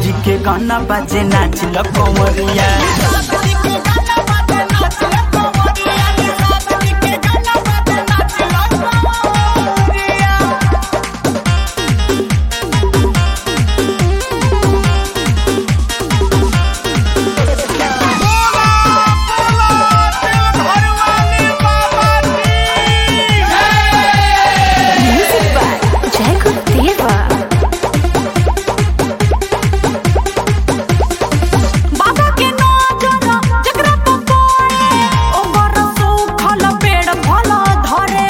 जी के गाना बाजे नाच ल कंवरिया Music by Jacob Deva. बाबा के नजर जकरा पे पड़े ओकर सुखल पेड़ फल धरे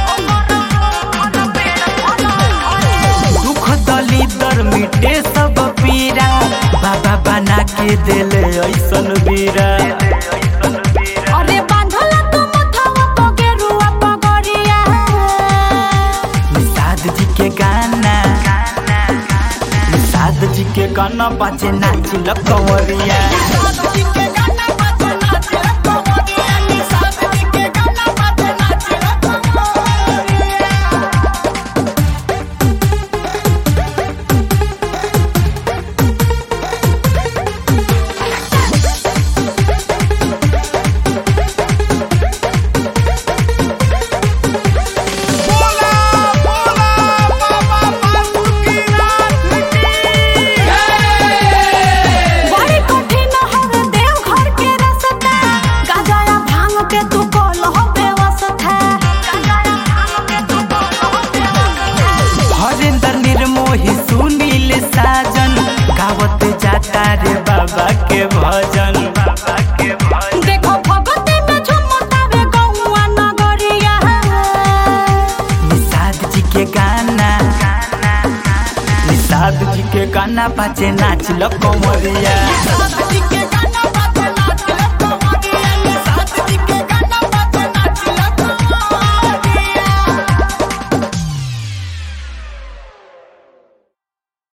दुख दलिदर मिटे सब पीरा बाबा बना के देले ऐसन बीरा अरे बांधल तू मथवा तो गेरुआ पगड़िया निषाद जी के गाना निषाद जी के गाना बाजे नाच ल कंवरिया बड़ी कठिन हवे देव घर के रास्ता गाजया भांग के तू कल हो व्यवस्था गाजया भांग के तू कल हो व्यवस्था हरेंद्र निर्मोही सुनील साजन गावत जाता रे बाबा के भजन बाबा के भजन देखो भगती में झुमतावे गौआ नगरिया निषाद जी के गाना निषाद जी के गाना बाजे नाच ल कंवरिया के गाना